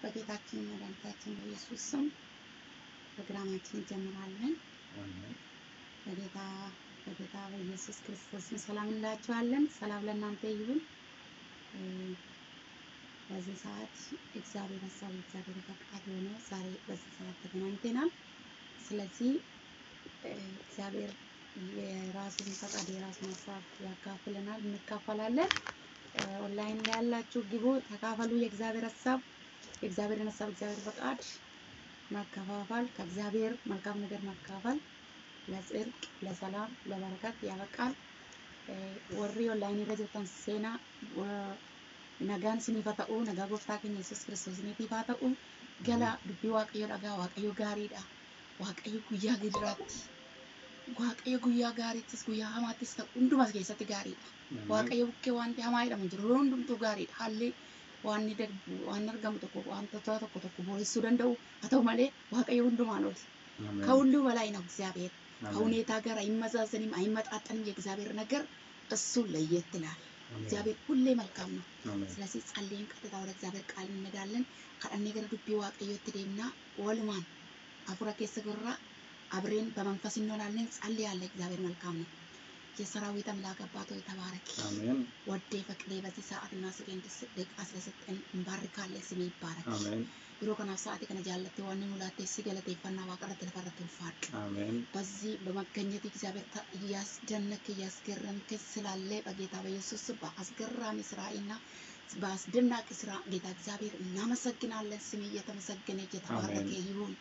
በጌታችን መድኃኒታችን በኢየሱስ ስም ፕሮግራማችን እንጀምራለን። በጌታ በጌታ በኢየሱስ ክርስቶስ ስም ሰላም እንላችኋለን። ሰላም ለእናንተ ይሁን። በዚህ ሰዓት እግዚአብሔር ሀሳብ እግዚአብሔር ፈቃድ የሆነ ዛሬ በዚህ ሰዓት ተገናኝተናል። ስለዚህ እግዚአብሔር የራሱን ፈቃድ የራሱን ሀሳብ ያካፍለናል፣ እንካፈላለን። ኦንላይን ላይ ያላችሁ ግቡ፣ ተካፈሉ። የእግዚአብሔር ሀሳብ የእግዚአብሔርን ሀሳብ እግዚአብሔር ፈቃድ መከፋፈል ከእግዚአብሔር መልካም ነገር መካፈል ለጽድቅ፣ ለሰላም፣ ለበረከት ያበቃል። ወሪ ኦንላይን irra jirtan seenaa nagaan isiniif haa ta'u nagaa gooftaa keenya yesus kiristoosiniitiif haa ta'u gala dubbii waaqayyo dhagaa waaqayyo gaariidha waaqayyo guyyaa gidiraatti waaqayyo guyyaa gaariittis guyyaa hamaattis ta'u hundumas keessatti gaariidha waaqayyo bukkee wanti hamaa jedhamu jiru yeroo hundumtuu gaariidha haalli waan darbu waan argamu tokko wantoota tokko tokko boreessuu danda'u haa ta'u malee waaqayyo hundumaan oli ከሁሉ በላይ ነው እግዚአብሔር ከሁኔታ ጋር አይመዛዘንም አይመጣጠንም የእግዚአብሔር ነገር እሱ ለየት ይላል እግዚአብሔር ሁሌ መልካም ነው ስለዚህ ጸልየን ቀጥታ ወደ እግዚአብሔር ቃል እንሄዳለን ከደኔ ገረ ዱቢ waaqayyotti deemna walumaan afura keessa gurra አብሬን በመንፈስ እንሆናለን ጸልያለን እግዚአብሔር መልካም ነው የሰራዊት አምላክ አባት ሆይ ተባረክ አሜን ወዴ ፈቅዴ በዚህ ሰዓትና ሰከንድ ደቂቃ ስለሰጠን እንባርካለን ስሜ ይባረክ አሜን yeroo kanaaf sa'aatii kana jaallattee waan nu laattee si galateeffannaa waaqarratti lafarratti ulfaadhu አሜን በዚህ በመገኘት እግዚአብሔር ታ- እያስደነቅ እያስገረምክ ስላለ በጌታ በኢየሱስ ስም በአስገራሚ ስራና በአስደናቂ ስራ ጌታ እግዚአብሔር እናመሰግናለን። ስም እየተመሰገነ እየተባረከ ይሁን።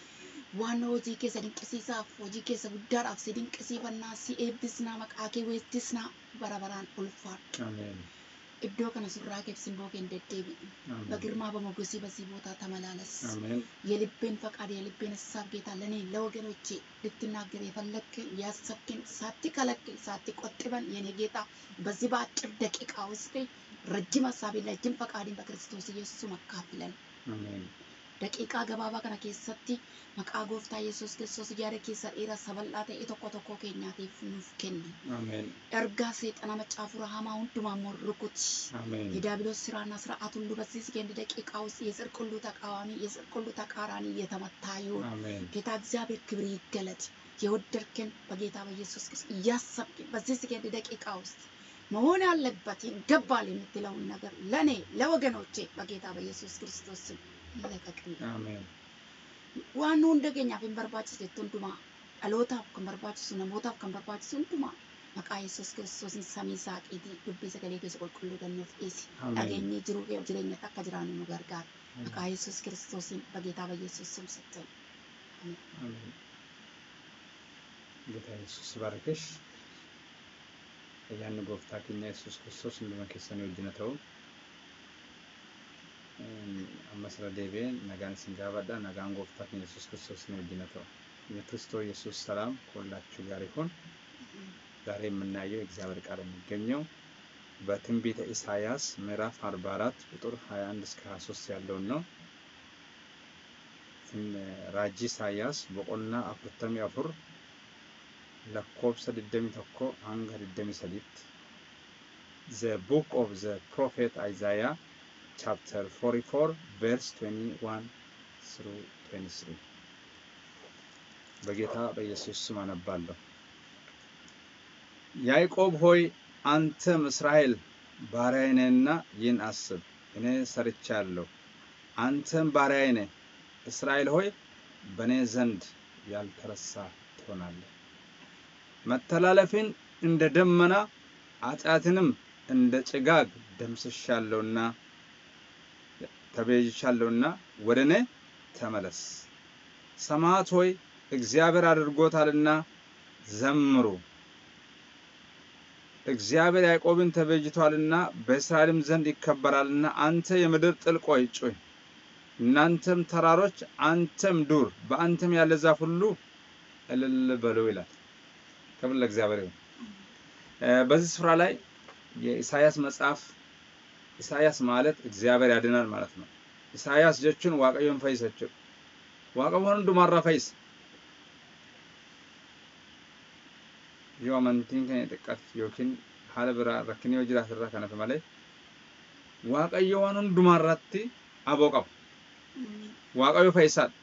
ዋናው hojii keessa dinqisiisaaf hojii keessa guddaadhaaf si dinqisiifannaa si eebbisnaa maqaa kee weessisnaa bara baraan ulfaadhu. አሜን Iddoo kana surraa keef simboo kee hin deddeebi'u. አሜን በግርማ በሞገሲ በዚህ ቦታ ተመላለስ። አሜን የልቤን ፈቃድ የልቤን ሀሳብ ጌታ ለእኔ ለወገኖቼ ልትናገር የፈለግክን ያሰብክን ሳትከለክል ሳትቆጥበን የኔ ጌታ በዚህ በአጭር ደቂቃ ውስጥ ረጅም ሀሳቤን ረጅም ፈቃድን በክርስቶስ ኢየሱስ መካፍለን አሜን ደቂቃ ገባባ kana keessatti maqaa gooftaa yesus kiristoos yaada keessa dheeraa sabal'aa ta'e tokko tokko keenyaatiif nuuf kenni አሜን ergaa seexana macaafura hamaa hundumaa morrukuti አሜን የዲያብሎስ ስራና ስርዓት ሁሉ በዚህ ሰከንድ ደቂቃ ውስጥ የጽድቅ ሁሉ ተቃዋሚ የጽድቅ ሁሉ ተቃራኒ እየተመታ ይሁን። አሜን ጌታ እግዚአብሔር ክብር ይገለጥ። የወደድክን በጌታ በኢየሱስ ክርስቶስ እያሰብክን በዚህ ሰከንድ ደቂቃ ውስጥ መሆን ያለበት ይገባል የምትለውን ነገር ለእኔ ለወገኖቼ በጌታ በኢየሱስ ክርስቶስ ስም ይለቀቅልኝ። አሜን waan nu hunda keenyaaf hin barbaachisu jettu hundumaa dhalootaaf kan barbaachisu namootaaf kan barbaachisu hundumaa maqaa yesus kiristoosiin samii saaqiitii dubbii sagalee keessa qulqulluu kennuuf dhiisi አሜን dhageenyee jiruu kee jireenyatti akka jiraannu nu gargaara maqaa yesus kiristoosiin በጌታ በኢየሱስ ስም ስትል አሜን ጌታ ኢየሱስ ባረከሽ ayyaanni gooftaa keenya yesus kiristoos hunduma keessanii wajjina ta'u ammas irra deebi'ee nagaan isin gaafadha nagaan gooftaa keenya yesus kiristoos ni wajjina ta'u የክርስቶስ ኢየሱስ ሰላም ከሁላችሁ ጋር ይሁን። ዛሬ የምናየው የእግዚአብሔር ቃል የሚገኘው በትንቢተ ኢሳይያስ ምዕራፍ 44 ቁጥር 21 እስከ 23 ያለውን ነው። ራጂ ኢሳይያስ boqonnaa afurtamii afur lakkoofsa 21 hanga 23tti The book of the prophet Isaiah chapter 44 verse 21 through 23 በጌታ በኢየሱስ ስም አነባለሁ። ያዕቆብ ሆይ አንተም እስራኤል ባሪያዬ ነህና ይህን አስብ፣ እኔ ሰርቻለሁ። አንተም ባሪያዬ ነህ፣ እስራኤል ሆይ በእኔ ዘንድ ያልተረሳ ትሆናለህ። መተላለፍን እንደ ደመና ኃጢአትንም እንደ ጭጋግ ደምስሻለሁና ተቤዥቻለሁና ወደ እኔ ተመለስ። ሰማዕት ሆይ እግዚአብሔር አድርጎታልና ዘምሩ። እግዚአብሔር ያዕቆብን ተቤዥቷልና በእስራኤልም ዘንድ ይከበራልና። አንተ የምድር ጥልቅ ሆይ ጩህ፣ እናንተም ተራሮች፣ አንተም ዱር፣ በአንተም ያለ ዛፍ ሁሉ እልል በሉ ይላል። ክብር ለእግዚአብሔር ይሁን። እ በዚህ ስፍራ ላይ የኢሳያስ መጽሐፍ ኢሳያስ ማለት እግዚአብሔር ያድናል ማለት ነው። ኢሳያስ jechuun waaqayyoon fayyisa jechuudha. Waaqayyoon hundumarraa fayyisa. yoo amantiin keenya xiqqaate yookiin haala biraa rakkinni yoo jiraate irraa kan hafe malee waaqayyo waan hundumaa irratti aboo qaba. Ameen. waaqayyo fayyisaadha.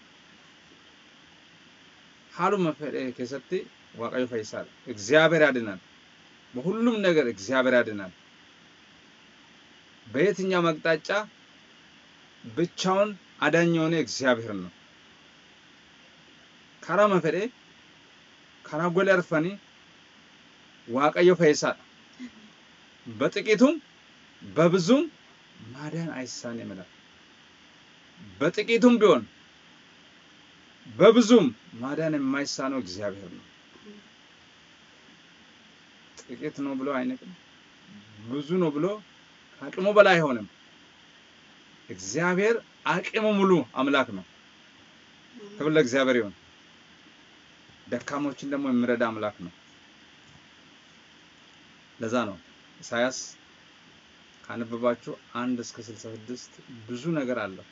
Haaluma fedhe keessatti waaqayyo fayyisaadha. እግዚአብሔር ያድናል። በሁሉም ነገር እግዚአብሔር ያድናል። በየትኛው አቅጣጫ ብቻውን አዳኝ የሆነ እግዚአብሔር ነው። ካራማ ፈዴ ካራ ጎሌ አርፈኒ waaqayyo fayyisaadha. በጥቂቱም በብዙም ማዳን አይሳንም ይላል። በጥቂቱም ቢሆን በብዙም ማዳን የማይሳነው እግዚአብሔር ነው። ጥቂት ነው ብሎ አይንቅም፣ ብዙ ነው ብሎ ከአቅሙ በላይ አይሆንም። እግዚአብሔር አቅሙ ሙሉ አምላክ ነው። ክብር ለእግዚአብሔር ይሁን። ደካሞችን ደግሞ የሚረዳ አምላክ ነው። ለዛ ነው ኢሳያስ ካነበባችሁ አንድ እስከ ስልሳ ስድስት ብዙ ነገር አለው።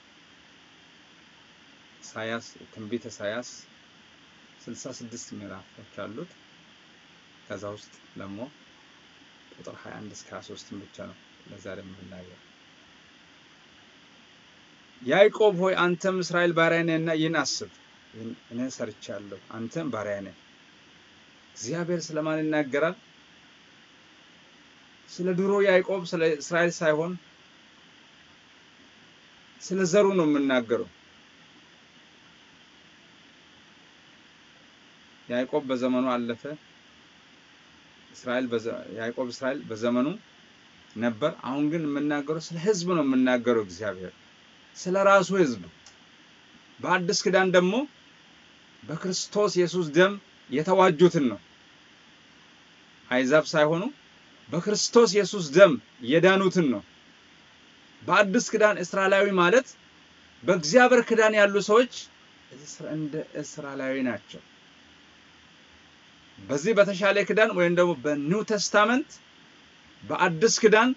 ኢሳያስ ትንቢተ ኢሳያስ ስልሳ ስድስት ምዕራፎች አሉት። ከዛ ውስጥ ደግሞ ቁጥር 21 እስከ 23 ብቻ ነው ለዛሬ የምናየው። ያዕቆብ ሆይ አንተም እስራኤል ባሪያ ነህና ይህን አስብ፣ ይህን እኔ ሰርቻለሁ፣ አንተም ባሪያ ነህ። እግዚአብሔር ስለማን ይናገራል? ስለ ድሮ ያዕቆብ ስለ እስራኤል ሳይሆን ስለ ዘሩ ነው የምናገረው። ያዕቆብ በዘመኑ አለፈ። እስራኤል በዘ- ያዕቆብ እስራኤል በዘመኑ ነበር። አሁን ግን የምናገረው ስለ ሕዝብ ነው የምናገረው። እግዚአብሔር ስለ ራሱ ሕዝብ በአዲስ ኪዳን ደግሞ በክርስቶስ ኢየሱስ ደም የተዋጁትን ነው። አይዛብ ሳይሆኑ በክርስቶስ ኢየሱስ ደም የዳኑትን ነው። በአዲስ ኪዳን እስራኤላዊ ማለት በእግዚአብሔር ኪዳን ያሉ ሰዎች እስራ- እንደ እስራኤላዊ ናቸው። በዚህ በተሻለ ኪዳን ወይም ደግሞ በኒው ቴስታመንት በአዲስ ኪዳን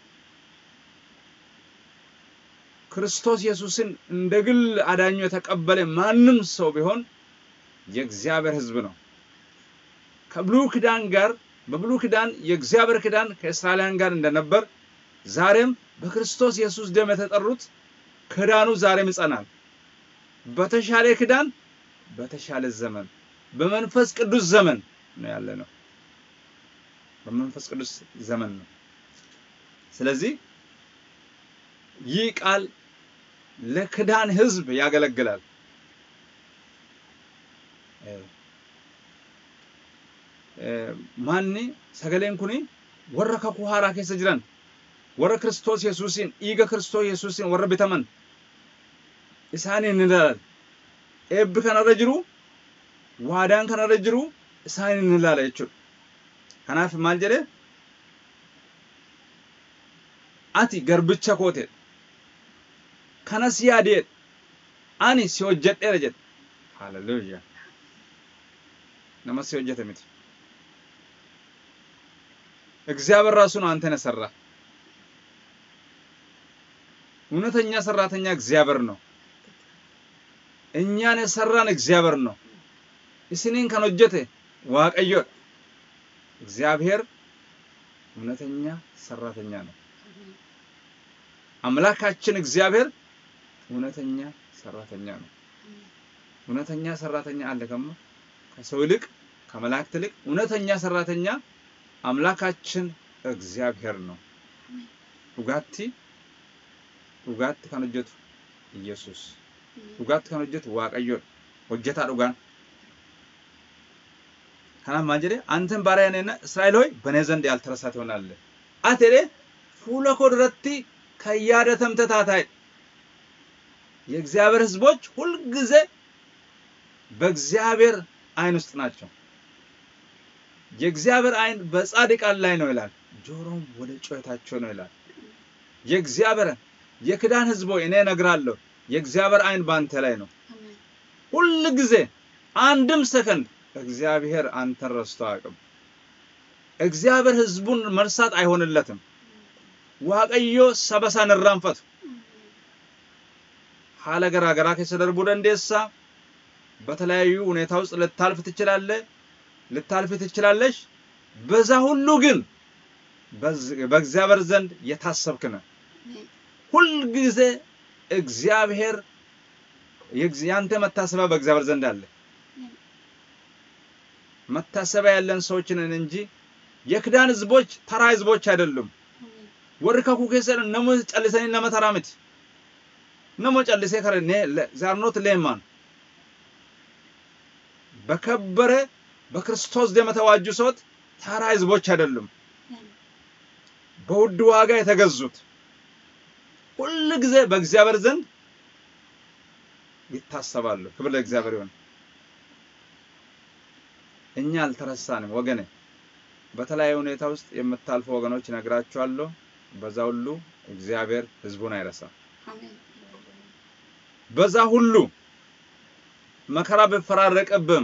ክርስቶስ ኢየሱስን እንደ ግል አዳኙ የተቀበለ ማንም ሰው ቢሆን የእግዚአብሔር ሕዝብ ነው። ከብሉይ ኪዳን ጋር በብሉይ ኪዳን የእግዚአብሔር ኪዳን ከእስራኤላውያን ጋር እንደነበር ዛሬም በክርስቶስ ኢየሱስ ደም የተጠሩት ኪዳኑ ዛሬም ይጸናል። በተሻለ ኪዳን በተሻለ ዘመን በመንፈስ ቅዱስ ዘመን ነው ያለ ነው። በመንፈስ ቅዱስ ዘመን ነው። ስለዚህ ይህ ቃል ለክዳን ህዝብ ያገለግላል። ማኒ ሰገሌን ኩኒ ወረ kakuu haaraa keessa jiran warra Kiristoos Yesuusiin dhiiga Kiristoos Yesuusiin warra bitaman isaaniin ni ilaala. Eebbi kanarra jiru waadaan kanarra jiru isaaniin ni ilaala jechuudha. Kanaaf maal jedhe ati garbicha kooteedha. Kanas yaadeedha. Ani si hojjedheera jedhe. Hallelujah. Nama si hojjete miti. እግዚአብሔር ራሱ ነው አንተን የሰራ። እውነተኛ ሰራተኛ እግዚአብሔር ነው። እኛን የሰራን እግዚአብሔር ነው። እስኒን ከን ሆጀተ waaqayyo እግዚአብሔር እውነተኛ ሰራተኛ ነው። አምላካችን እግዚአብሔር እውነተኛ ሰራተኛ ነው። እውነተኛ ሰራተኛ አለ ከማ ከሰው ይልቅ ከመላእክት ይልቅ እውነተኛ ሰራተኛ አምላካችን እግዚአብሔር ነው። ዱጋቲ ዱጋቲ kan hojjetu Yesus. Dhugaatti kan hojjetu Waaqayyoodha. Hojjetaa dhugaan. Kanaaf maal jedhee አንተን ባሪያ ነህና እስራኤል ሆይ በእኔ ዘንድ ያልተረሳ ትሆናለህ። ati jedhee fuula koo duratti kan yaadatamte taataa'e. የእግዚአብሔር ሕዝቦች ሁልጊዜ በእግዚአብሔር አይን ውስጥ ናቸው። የእግዚአብሔር አይን በጻድቃን ላይ ነው ይላል፣ ጆሮም ወደ ጩኸታቸው ነው ይላል። የእግዚአብሔር የክዳን ሕዝብ ሆይ እኔ እነግራለሁ፣ የእግዚአብሔር አይን በአንተ ላይ ነው። ሁል ጊዜ አንድም ሰከንድ እግዚአብሔር አንተን ረስቶ አያውቅም። እግዚአብሔር ሕዝቡን መርሳት አይሆንለትም። ዋቀዮ ሰበሳን እራንፈቱ ሀለ ገራገራ keessa darbuu dandeessa በተለያዩ ሁኔታ ውስጥ ልታልፍ ትችላለህ ልታልፍ ትችላለሽ። በዛ ሁሉ ግን በእግዚአብሔር ዘንድ የታሰብክ ነህ። ሁልጊዜ እግዚአብሔር የእግዝ- ያንተ መታሰቢያ በእግዚአብሔር ዘንድ አለ። መታሰቢያ ያለን ሰዎች ነን እንጂ የክዳን ህዝቦች ተራ ህዝቦች አይደሉም። አሜን ወር ከኩ keessan nama callisanii nama taraa miti. Nama callisee kare ne ዛርኖት ሌማን በከበረ በክርስቶስ ደም የተዋጁ ሰዎች ተራ ህዝቦች አይደሉም። አሜን በውድ ዋጋ የተገዙት ሁል ጊዜ በእግዚአብሔር ዘንድ ይታሰባሉ። ክብር ለእግዚአብሔር ይሁን። እኛ አልተረሳንም ወገኔ። በተለያየ ሁኔታ ውስጥ የምታልፉ ወገኖች እነግራችኋለሁ። በዛ ሁሉ እግዚአብሔር ህዝቡን አይረሳም። አሜን በዛ ሁሉ መከራ ብፈራረቅብም፣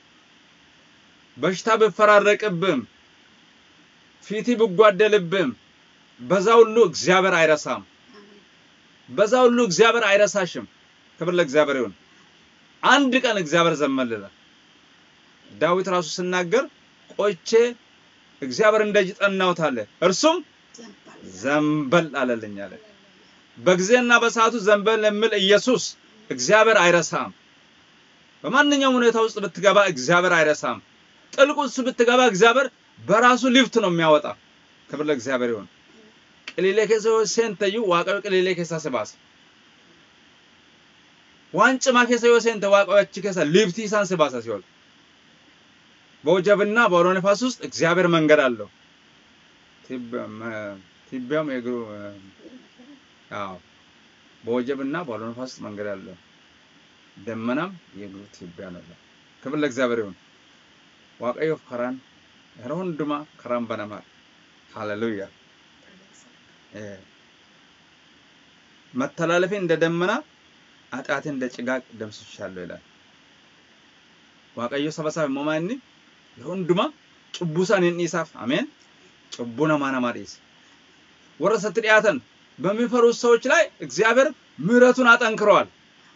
በሽታ ብፈራረቅብም፣ ፊቲ ብጓደልብም፣ በዛ ሁሉ እግዚአብሔር አይረሳም። አሜን በዛ ሁሉ እግዚአብሔር አይረሳሽም። ክብር ለእግዚአብሔር ይሁን። አንድ ቀን እግዚአብሔር ዘመልለ ዳዊት ራሱ ሲናገር ቆይቼ እግዚአብሔር እንደጅ ጠናሁት አለ፣ እርሱም ዘንባል ዘንበል አለልኝ አለ። በጊዜና በሰዓቱ ዘንበል የሚል ኢየሱስ እግዚአብሔር አይረሳም። በማንኛውም ሁኔታ ውስጥ ብትገባ እግዚአብሔር አይረሳም። ጥልቅ ውስጥ ብትገባ እግዚአብሔር በራሱ ሊፍት ነው የሚያወጣ። ክብር ለእግዚአብሔር ይሁን። ቅሊሌ ኬሳ ሴንተዩ ዋቀዮ ቅሊሌ ኬሳ ስባስ ዋንጭማ ኬሳ ዮ ሴንተ ዋቀዮች ኬሳ ሊፍቲ ኢሳን ስባሳ ሲሆን በወጀብና በአውሎ ነፋስ ውስጥ እግዚአብሔር መንገድ አለው። ቲቢያም የእግሩ አዎ በወጀብና በአውሎ ነፋስ ውስጥ መንገድ አለው። ደመናም የእግሩ ትቢያ ነው። ክብር ለእግዚአብሔር ይሁን። ዋቀዮፍ ከራን yeroo hundumaa karaan banamaa ሃሌሉያ መተላለፌ እንደ ደመና ኃጢአቴ እንደ ጭጋግ ደምስሻለሁ ይላል waaqayyo saba isaa immoo maanni yeroo hundumaa cubbuu isaanii hin dhiisaaf ameen cubbuu namaa namaa dhiise warra isatti dhiyaatan በሚፈሩት ሰዎች ላይ እግዚአብሔር ምሕረቱን አጠንክረዋል።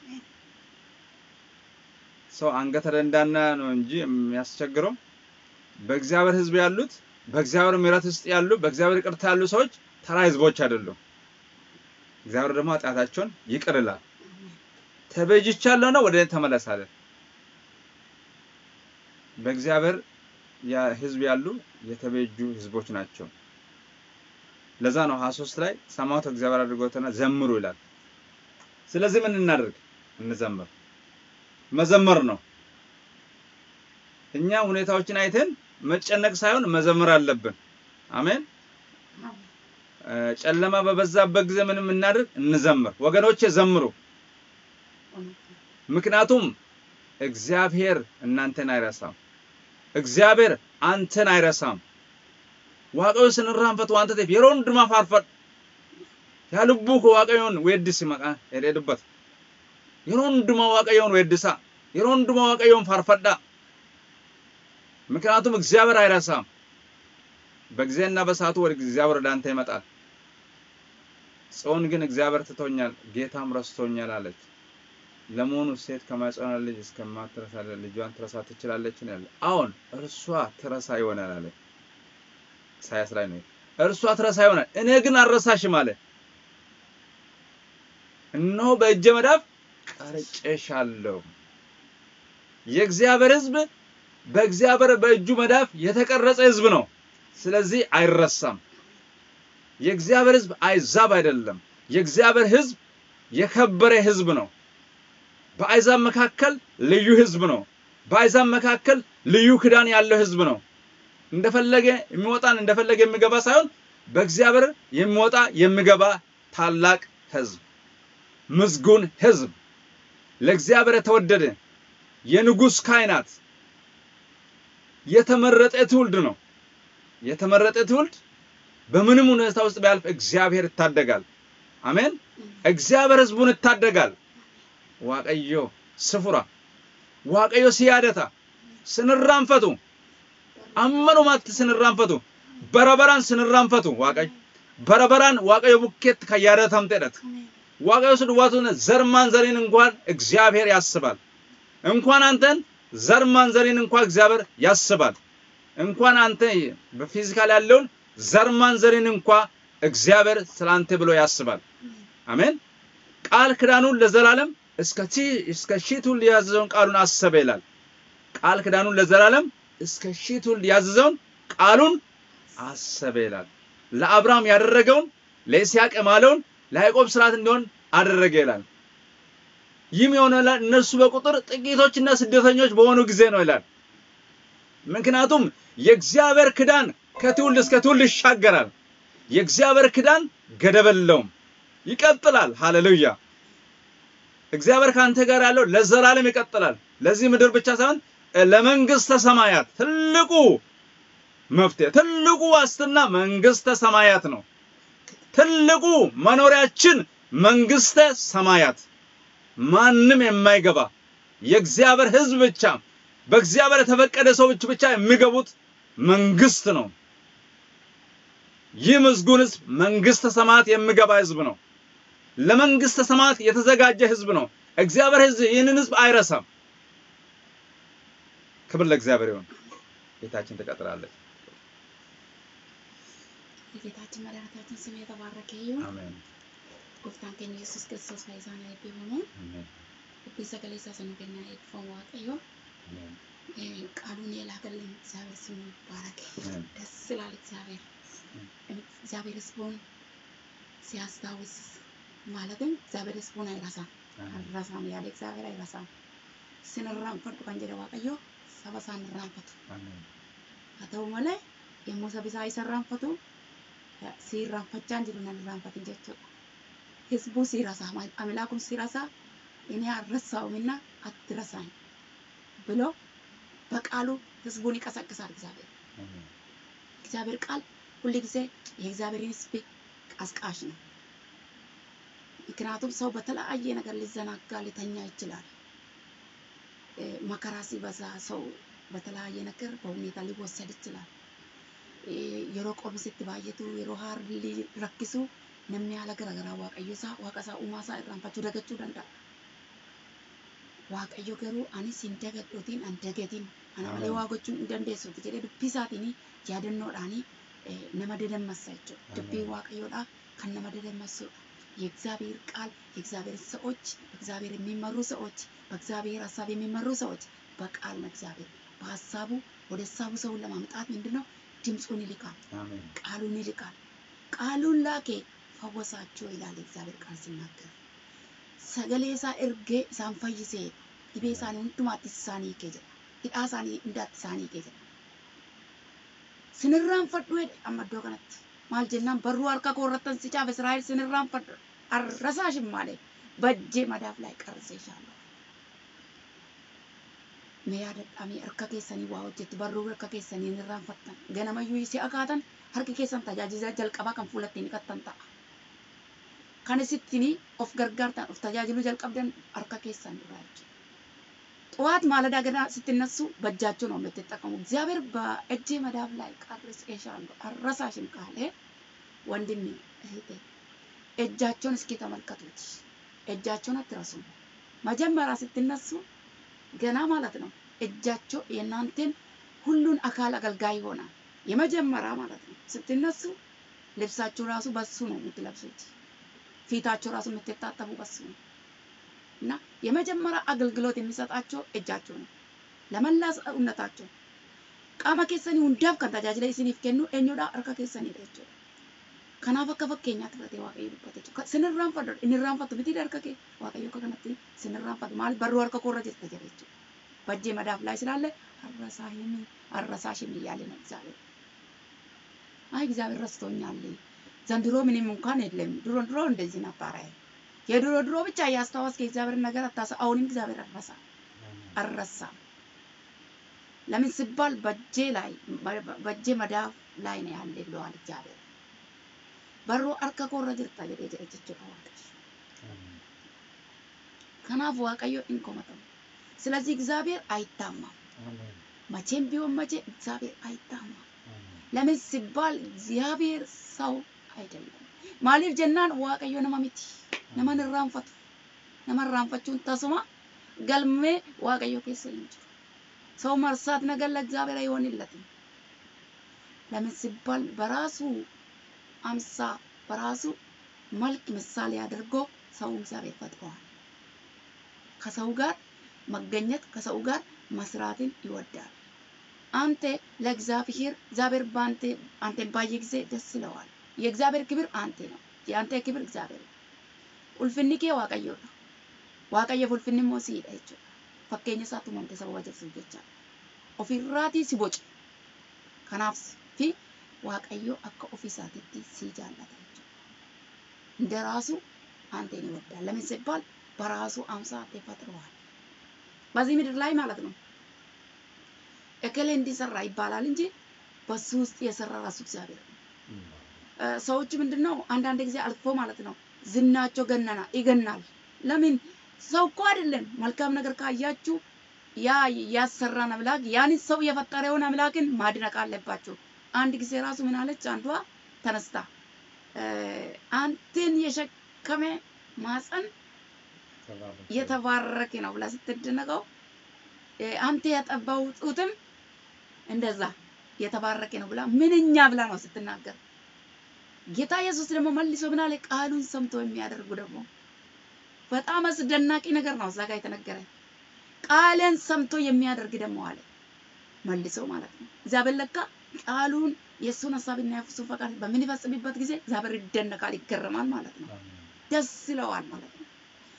ሰው አንገተ ደንዳና ነው እንጂ የሚያስቸግረው በእግዚአብሔር ሕዝብ ያሉት በእግዚአብሔር ምሕረት ውስጥ ያሉ በእግዚአብሔር ይቅርታ ያሉ ሰዎች ተራ ሕዝቦች አይደሉም። እግዚአብሔር ደግሞ ኃጢአታቸውን ይቅር ይላል። ተቤዥቻለሁና ወደ እኔ ተመለስ አለ። በእግዚአብሔር ሕዝብ ያሉ የተቤጁ ሕዝቦች ናቸው። ለዛ ነው 23 ላይ ሰማሁት እግዚአብሔር አድርጎትና ዘምሩ ይላል። ስለዚህ ምን እናደርግ? እንዘምር። መዘመር ነው። እኛ ሁኔታዎችን አይተን መጨነቅ ሳይሆን መዘመር አለብን። አሜን። ጨለማ በበዛበት ጊዜ ምንም እናድርግ? እንዘምር። ወገኖቼ ዘምሩ። ምክንያቱም እግዚአብሔር እናንተን አይረሳም። እግዚአብሔር አንተን አይረሳም። waaqayyo sinirraanfatu wanta ta'eef yeroo hundumaa faarfadhu. Yaa lubbuu koo waaqayyoon weeddisi maqaa jedhee dubbata. Yeroo hundumaa waaqayyoon weeddisaa. Yeroo hundumaa waaqayyoon faarfadhaa. ምክንያቱም እግዚአብሔር አይረሳም። በጊዜና በሰዓቱ ወደ እግዚአብሔር ወደ አንተ ይመጣል። ጽዮን ግን እግዚአብሔር ትቶኛል፣ ጌታም ረስቶኛል አለች። ለመሆኑ ሴት ከማኅፀኗ ልጅ እስከማትረሳ ልጇን ትረሳ ትችላለችን? ያለ አሁን እርሷ ትረሳ ይሆናል አለ። ኢሳያስ ላይ ነው። እርሷ ትረሳ ይሆናል፣ እኔ ግን አልረሳሽም አለ። እነሆ በእጄ መዳፍ ቀርጬሻለሁ። የእግዚአብሔር ሕዝብ በእግዚአብሔር በእጁ መዳፍ የተቀረጸ ሕዝብ ነው። ስለዚህ አይረሳም። የእግዚአብሔር ሕዝብ አይዛብ አይደለም። የእግዚአብሔር ሕዝብ የከበረ ሕዝብ ነው። በአይዛብ መካከል ልዩ ሕዝብ ነው። በአይዛብ መካከል ልዩ ክዳን ያለው ሕዝብ ነው። እንደፈለገ የሚወጣን እንደፈለገ የሚገባ ሳይሆን በእግዚአብሔር የሚወጣ የሚገባ ታላቅ ሕዝብ፣ ምስጉን ሕዝብ፣ ለእግዚአብሔር የተወደደ የንጉሥ ካህናት የተመረጠ ትውልድ ነው። የተመረጠ ትውልድ በምንም ሁኔታ ውስጥ ቢያልፍ እግዚአብሔር ይታደጋል። አሜን። እግዚአብሔር ሕዝቡን ይታደጋል። ዋቀዮ ስፉራ ዋቀዮ ሲያደታ ስንራንፈቱ አመኑማት ስንራንፈቱ በረበራን ስንራንፈቱ ዋቀይ በረበራን ዋቀዮ ቡኬት ከያደታምጤደት ዋቀዮ ስድዋቱን ዘር ማንዘሬን እንኳን እግዚአብሔር ያስባል። እንኳን አንተን ዘር ማንዘሬን እንኳን እግዚአብሔር ያስባል። እንኳን አንተ በፊዚካል ያለውን ዘር ማንዘሬን እንኳን እግዚአብሔር ስላንተ ብሎ ያስባል። አሜን። ቃል ክዳኑን ለዘላለም እስከ ሺህ እስከ ሺህ ትውልድ ያዘዘውን ቃሉን አሰበ ይላል። ቃል ኪዳኑን ለዘላለም እስከ ሺህ ትውልድ ያዘዘውን ቃሉን አሰበ ይላል። ለአብርሃም ያደረገውን ለይስሐቅ የማለውን ለያዕቆብ ስርዓት እንዲሆን አደረገ ይላል። ይህም የሆነ እነርሱ በቁጥር ጥቂቶችና ስደተኞች በሆኑ ጊዜ ነው ይላል። ምክንያቱም የእግዚአብሔር ክዳን ከትውልድ እስከ ትውልድ ይሻገራል። የእግዚአብሔር ክዳን ገደብ የለውም፣ ይቀጥላል። ሃሌሉያ! እግዚአብሔር ከአንተ ጋር ያለው ለዘላለም ይቀጥላል። ለዚህ ምድር ብቻ ሳይሆን ለመንግስተ ሰማያት ትልቁ መፍትሄ፣ ትልቁ ዋስትና መንግስተ ሰማያት ነው። ትልቁ መኖሪያችን መንግስተ ሰማያት ማንም የማይገባ የእግዚአብሔር ሕዝብ ብቻ በእግዚአብሔር የተፈቀደ ሰዎች ብቻ የሚገቡት መንግስት ነው። ይህ ምስጉን ሕዝብ መንግስተ ሰማያት የሚገባ ሕዝብ ነው። ለመንግስተ ሰማያት የተዘጋጀ ሕዝብ ነው። እግዚአብሔር ሕዝብ ይህንን ሕዝብ አይረሳም። ክብር ለእግዚአብሔር ይሁን። ጌታችን ትቀጥላለች። የጌታችን መድኃኒታችን ስም የተባረከ ይሁን። አሜን ጎፍታን keenya yesus kiristoos fayyisaan eebbifamu አሜን dubbii sagalee isaa sana kennaa eebbifamu waaqayyo አሜን ቃሉን የላከልን እግዚአብሔር ስሙ ይባረክ። አሜን ደስ ይላል እግዚአብሔር እግዚአብሔር ህዝቡን ሲያስታውስ ማለትም እግዚአብሔር ህዝቡን አይረሳም አይረሳም ያለ እግዚአብሔር አይረሳም። ስንራንፈዱ kan jedhe waaqayyo saba isaa hin irraanfatu. አሜን haa ta'u malee yommuu sabi isaa isa irraanfatu si irraanfachaa hin jiru nan irraanfatin jechuudha. Hizbuu si rasaa አምላኩም ሲረሳ እኔ አልረሳውምና አትረሳኝ ብሎ በቃሉ ህዝቡን ይቀሰቅሳል እግዚአብሔር። አሜን እግዚአብሔር ቃል ሁል ጊዜ የእግዚአብሔርን ህዝብ ቀስቃሽ ነው። ምክንያቱም ሰው በተለያየ ነገር ሊዘናጋ ሊተኛ ይችላል። እ፣ መከራ ሲበዛ ሰው በተለያየ ነገር በሁኔታ ሊወሰድ ይችላል። እ፣ የሮ ቆብስት ባየቱ የሮ ሀርሊ ረኪሱ namni haala garaagaraa waaqayyo isaa waaqa isaa uumaa isaa irraanfachuu dagachuu danda'a. Waaqayyo garuu anis hin dagadhootiin an dagatiin ana malee Amen. waa gochuun hin dandeessuuti jedhee dubbii isaatiin yaadannoodhaan nama dadammasa jechuudha. Dubbii Amen. waaqayyoodhaa kan nama dadammasudha. የእግዚአብሔር ቃል የእግዚአብሔር ሰዎች በእግዚአብሔር የሚመሩ ሰዎች በእግዚአብሔር ሀሳብ የሚመሩ ሰዎች በቃል ነው እግዚአብሔር በሀሳቡ ወደ ሀሳቡ ሰውን ለማምጣት ምንድን ነው ድምፁን ይልካል አሜን ቃሉን ይልካል ቃሉን ላኬ ፈወሳቸው ይላል የእግዚአብሔር ቃል ሲናገር ሰገሌ isaa ergee isaan fayyisee dhibee isaanii hundumaattis isaanii hiikee jedha hidhaa isaanii hundaatti isaanii hiikee jedha sinirraanfadhu jedhe amma iddoo kanatti maal jennaan barruu harka koo irrattan si caafe Israa'el sinirraanfadhu arrasaashin malee bajjee madaaf laay qarriseeshaallah mee yaadadhamii harka keessanii waa hojjettu barruu harka keessanii hin irraanfattan ganamayyuu si akaatan harki keessan tajaajila jalqabaa kan fuulatti hin dhiqattan ta'a. Kan isittiin of gargaartan of tajaajiluu jalqabdan harka keessan irraa jechuudha. ጠዋት ማለዳ ገና ስትነሱ በእጃቸው ነው የምትጠቀሙ። እግዚአብሔር በእጄ መዳብ ላይ ቀርጬሻለሁ አልረሳሽም ካለ ወንድሜ እህቴ እጃቸውን እስኪ ተመልከቱት። እጃቸውን አትረሱም። መጀመሪያ ስትነሱ ገና ማለት ነው እጃቸው የእናንተን ሁሉን አካል አገልጋይ ይሆናል። የመጀመሪያ ማለት ነው ስትነሱ ልብሳችሁ ራሱ በሱ ነው የምትለብሱት። ፊታቸው ራሱ የምትታጠቡ በሱ ነው እና የመጀመሪያ አገልግሎት የሚሰጣቸው እጃቸው ነው ለመላ ሰውነታቸው ቃማ keessanii hundaaf kan tajaajila isiniif kennu eenyudha harka keessanii dha jechuudha. Kanaaf akka fakkeenyaatti fudhatee waaqayyo dubbate jechuudha. Sinirraanfadhu inni irraanfatu miti harka kee waaqayyo akka kanatti sinirraanfatu maal barruu harka koorra jirta jedhe jechuudha. Bajjee madaaf ላይ ስላለ አረሳሽም አረሳሽም እያለ ነው እግዚአብሔር። አይ እግዚአብሔር ረስቶኛል ዘንድሮ ምንም እንኳን የለም ድሮ ድሮ እንደዚህ ነበረ። የድሮ ድሮ ብቻ እያስታወስክ የእግዚአብሔርን ነገር አታሳ አሁንም እግዚአብሔር አረሳ አልረሳም። ለምን ሲባል በእጄ ላይ በእጄ መዳፍ ላይ ነው ያለ ብለዋል እግዚአብሔር። በሩ አርከ ኮረ ጅርታ ጀዴ ጀዴ jechuudha waaqayyo. Kanaaf waaqayyo hin komatamu. ስለዚህ እግዚአብሔር አይታማም። አሜን መቼም ቢሆን መቼ እግዚአብሔር አይታማም። አሜን ለምን ሲባል እግዚአብሔር ሰው አይደለም። ማሊፍ ጀናን waaqayyo nama miti. Nama hin irraanfatu. Nama irraanfachuun tasuma galmee waaqayyo keessa hin jiru. ሰው መርሳት ነገር ለእግዚአብሔር አይሆንለትም። ለምን ሲባል በራሱ አምሳ በራሱ መልክ ምሳሌ አድርጎ ሰው እግዚአብሔር ፈጥሯል። ከሰው ጋር መገኘት ከሰው ጋር መስራትን ይወዳል። አንተ ለእግዚአብሔር እግዚአብሔር በአንተ አንተን ባየ ጊዜ ደስ ይለዋል። የእግዚአብሔር ክብር አንተ ነው። የአንተ ክብር እግዚአብሔር ነው። ኡልፍኒ kee waaqayyoodha. Waaqayyoof ulfinni immoo siidha jechuudha. Fakkeenya isaatti uumamte saba wajjirsuuf jecha. Ofirraatii si boce. Kanaaf fi waaqayyo akka ofiisaatitti si jaallata jechuudha. እንደራሱ አንተን ይወዳል። ለምን ሲባል በራሱ አምሳል ተፈጥሯል። በዚህ ምድር ላይ ማለት ነው። እከሌ እንዲሰራ ይባላል እንጂ በሱ ውስጥ የሰራ ራሱ እግዚአብሔር ነው። እ፣ ሰዎች ምንድነው አንዳንድ ጊዜ አልፎ ማለት ነው ዝናቸው ገነና ይገናል። ለምን ሰው እኮ አይደለም። መልካም ነገር ካያችሁ ያ ያሰራን አምላክ ያን ሰው የፈጠረውን አምላክን ማድነቅ አለባችሁ። አንድ ጊዜ ራሱ ምን አለች አንዷ ተነስታ እ፣ አንተን የሸከመ ማፀን የተባረከ ነው ብላ ስትደነቀው እ፣ አንተ ያጠባው ጡትም እንደዛ የተባረከ ነው ብላ ምንኛ ብላ ነው ስትናገር ጌታ ኢየሱስ ደግሞ መልሶ ምን አለ? ቃሉን ሰምቶ የሚያደርጉ ደግሞ በጣም አስደናቂ ነገር ነው እዛ ጋር የተነገረ። ቃልን ሰምቶ የሚያደርግ ደግሞ አለ መልሶ ማለት ነው። እግዚአብሔር ለካ ቃሉን የእሱን ሀሳብና የእሱን ፈቃድ በምንፈጽምበት ጊዜ እግዚአብሔር ይደነቃል፣ ይገረማል ማለት ነው። ደስ ይለዋል ማለት ነው።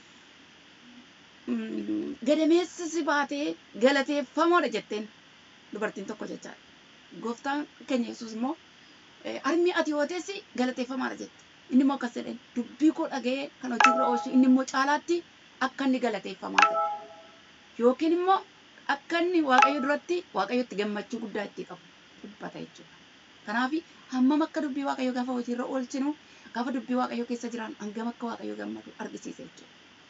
Mm, gadameessi baatee galateeffamoodha jetteen dubartiin tokko jechaadha. Gooftaan keenya Yesuus immoo eh, armi ati yoo teessi galateeffamaadha jette. Inni immoo akkas jedheen dubbii koo dhaga'ee kan hojiirra oolchu inni immoo caalaatti akka inni galateeffamaa ta'e. Yookiin immoo akka inni Waaqayyo duratti Waaqayyotti gammachuu guddaa itti qabu dubbata jechuudha. Kanaaf hammam akka dubbii Waaqayyo gaafa hojiirra oolchinu gaafa dubbii Waaqayyo keessa jiran hangam akka Waaqayyo gammadu argisiisa jechuudha.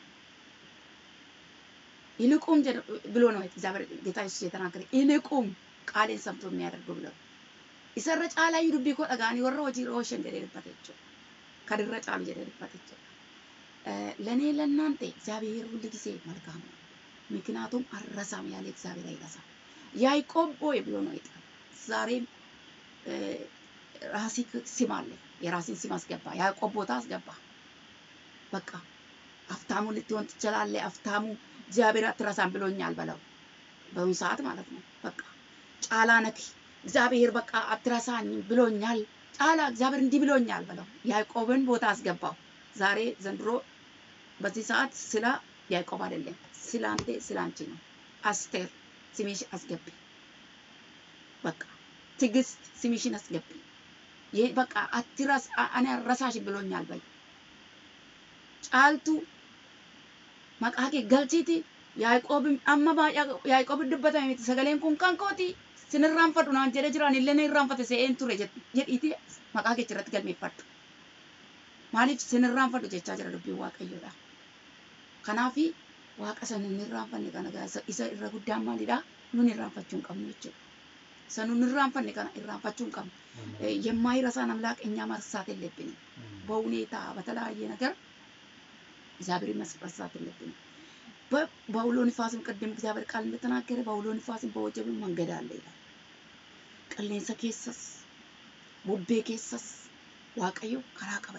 ይልቁም ጀ- ብሎ ነው እግዚአብሔር ጌታ ኢየሱስ የተናገረ ይልቁም ቃሌን ሰምቶ የሚያደርጉ ብሎ ነው። ኢሰረ ጫላዩ ዱቢ ኮ dhagaanii warra hojii irra oolchan jedhee dubbate jechuudha. Kan irra caalu jedhee dubbate jechuudha. ለእኔ ለእናንተ እግዚአብሔር ሁል ጊዜ መልካም ነው። ምክንያቱም አልረሳም ያለ እግዚአብሔር አይረሳም። ያዕቆብ ሆይ ብሎ ነው የጠራው። ዛሬም እ፣ ራሲ ስም አለ። የራስን ስም አስገባ። ያዕቆብ ቦታ አስገባ። በቃ አፍታሙ ልትሆን ትችላለህ። አፍታሙ እግዚአብሔር አትረሳም ብሎኛል በለው። በአሁኑ ሰዓት ማለት ነው። በቃ ጫላ ነክ እግዚአብሔር በቃ አትረሳኝ ብሎኛል። ጫላ እግዚአብሔር እንዲህ ብሎኛል በለው። ያዕቆብን ቦታ አስገባው። ዛሬ ዘንድሮ በዚህ ሰዓት ስለ ያዕቆብ አይደለም፣ ስለ አንተ ስለ አንቺ ነው። አስቴር ስምሽ አስገቢ። በቃ ትዕግስት ስምሽን አስገቢ። ይህ በቃ አትረስ እኔ አልረሳሽ ብሎኛል በይ። ጫልቱ maqaa kee galchiiti Yaaqoob amma baay'ee Yaaqoob dubbatame miti sagaleen kun kan kooti sin irraanfadhu naan jedhe jiraan illee na irraanfate se'een ture jed- jedhiiti maqaa kee irratti galmeeffadhu. Maaliif sin irraanfadhu jechaa jira dubbiin Waaqayyoodha. Kanaafi Waaqa sana hin irraanfanne kana gaa isa- isa irra guddaan maalidha? Nun irraanfachuu hin qabnu jechuudha. Isa nun irraanfanne kana irraanfachuu hin qabnu. Eh, የማይረሳን አምላክ እኛ መርሳት የለብንም። በሁኔታ በተለያየ ነገር እግዚአብሔር መርሳት የለብንም። በ- በአውሎ ንፋስም ቅድም እግዚአብሔር ቃል እንደተናገረ በአውሎ ንፋስም በወጀብም መንገድ አለ ይላል። ቀሌንሰ ኬሰስ ቡቤ ኬሰስ waaqayyo karaa qaba.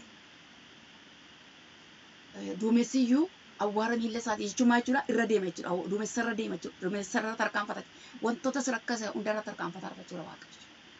Eh, Duumessiyyuu awwaara miilla isaatii jechuun maal jechuudha irra deema jechuudha. Aw- Duumessa irra deema jechuudha. Duumessa irra tarkaanfata. Wantoota si rakkasa hundarra tarkaanfata jechuudha waaqayyo.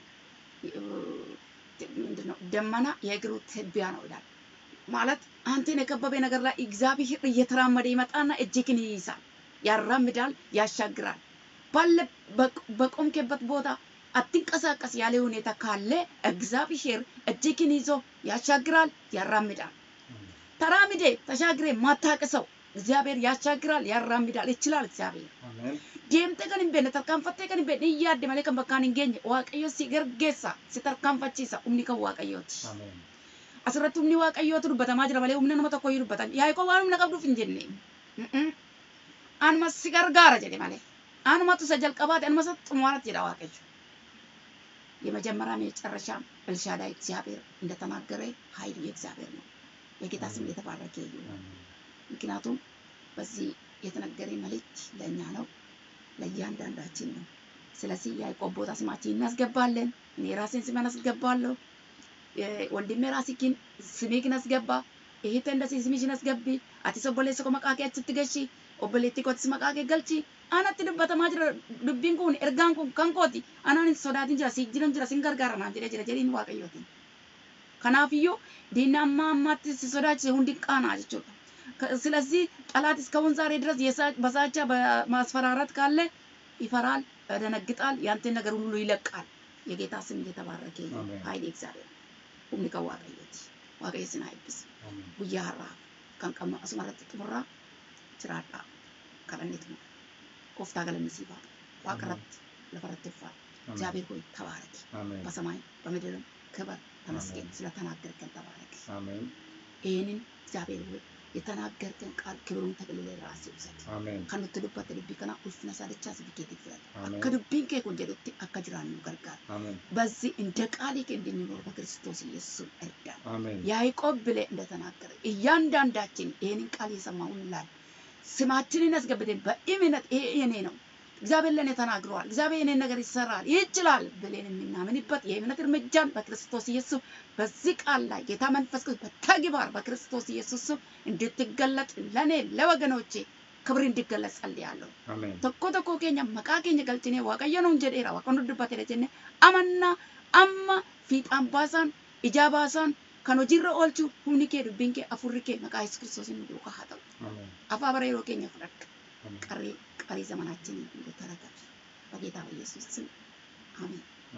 Eh, ምንድን ነው ደመና የእግሩ ትቢያ ነው ይላል። ማለት አንተን የከበበ ነገር ላይ እግዚአብሔር እየተራመደ ይመጣና እጅግን ይይዛል፣ ያራምዳል፣ ያሻግራል። ባለ በቅ- በቆምክበት ቦታ አትንቀሳቀስ ያለ ሁኔታ ካለ እግዚአብሔር እጅግን ይዞ ያሻግራል፣ ያራምዳል። ተራምዴ ተሻግሬ ማታቅሰው እግዚአብሔር ያሻግራል፣ ያራምዳል፣ ይችላል እግዚአብሔር deemtee kan hin beekne tarkaanfattee kan hin beekne hin yaadde malee kan bakkaan hin geenye waaqayyo si gargeessa si tarkaanfachiisa humni kan waaqayyooti. Asirratti humni waaqayyootu dubbatamaa jira malee humna nama tokko iyyuu dubbatan yaa'ikoo waan humna qabduuf hin jenne. Mm-mm. Anuma si gargaara jedhe malee anumatu isa jalqabaate anuma isa xumuraatti jedha waaqayyo. የመጀመሪያም የመጨረሻም ኤልሻዳይ እግዚአብሔር እንደተናገረ ኃይሉ የእግዚአብሔር ነው። የጌታ ስም የተባረከ ይሁን። ምክንያቱም በዚህ የተነገረ መልእክት ለእኛ ነው፣ ለእያንዳንዳችን ነው። ስለዚህ ያዕቆብ ቦታ ስማችን እናስገባለን። እኔ ራሴን ስሜን አስገባለሁ። የ- ወንድሜ ራስህን ስሜህን አስገባ። እህቴ እንደዚህ ስምሽን አስገቢ። አቲ ሶቦሌ ሰኮ መቃ ኬ አችtti geshi obboleettii kootis maqaa kee galchi anatti dubbatamaa jira dubbiin kun ergaan kun kan kooti anaan hin sodaatin jira si jiran jira sin gargaara naan jedhee jira jedhiin waaqayyootiin. Kanaafiyyuu diinni amma ammaatti si sodaachise hundi qaanaa jechuudha. ስለዚህ ጠላት እስካሁን ዛሬ ድረስ በዛቻ በማስፈራራት ካለ ይፈራል፣ ያደነግጣል፣ ያንተን ነገር ሁሉ ይለቃል። የጌታ ስም እየተባረከ ይሁን። ኃይል እግዚአብሔር ሁምኒ ከ waaqayyooti waaqayyo sin eebbisu guyyaa har'aa kan qabnu asumarratti xumurraa jiraadhaa kadhanneetuma gooftaa galanni siif haa ta'u waaqa irratti lafa irratti ulfaatu እግዚአብሔር ሆይ ተባረክ በሰማይ በምድርም ክበር ተመስገን ስለተናገርከን ተባረክ ይህንን እግዚአብሔር ሆይ የተናገርከን ቃል ክብሩን ተቅልለ ራሴ ውሰድ ከኑት ዱበት ልቢ ከና ኡልፍነ ሳደቻ ስብኬት ይፍረድ አከ ዱቢን ኬ ኩን ጀዱtti akka jiraannu gargaara በዚህ እንደ ቃል ኬ እንድንኖር በክርስቶስ ኢየሱስ እርዳን ያዕቆብ ብለ እንደተናገረ እያንዳንዳችን ይህንን ቃል የሰማውን ላል ስማችንን ያስገብተን በእምነት ይሄ የኔ ነው እግዚአብሔር ለእኔ ተናግረዋል፣ እግዚአብሔር የኔን ነገር ይሰራል ይችላል ብለን የምናምንበት የእምነት እርምጃን በክርስቶስ ኢየሱስ በዚህ ቃል ላይ ጌታ መንፈስ ቅዱስ በተግባር በክርስቶስ ኢየሱስ እንድትገለጥ ለእኔ ለወገኖቼ ክብር እንዲገለጽ ጸልያለሁ። tokko tokko keenya maqaa keenya galchine waaqayyo nuun jedheera waaqonni dubbateera jenne amanna amma fiixaan baasaan ijaa baasaan kan hojiirra oolchu humni kee dubbiin kee afurri kee maqaa yesuus kiristoos nu duukaa haa ta'u. Afaa bara yeroo keenya fudhadha. ቀሪ ቀሪ ዘመናችን እንድተረከብ በጌታ በኢየሱስ ስም አሜን።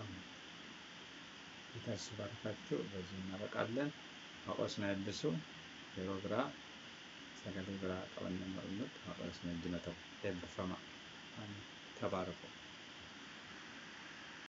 ጌታ ይባርካችሁ። በዚህ እናበቃለን። ማቆስና ያድሱ የሮ ብራ ሰገሌ ብራ ቀበነ መርምት ማቆስና እንዲመተው ኤብፈማ ተባረኩ።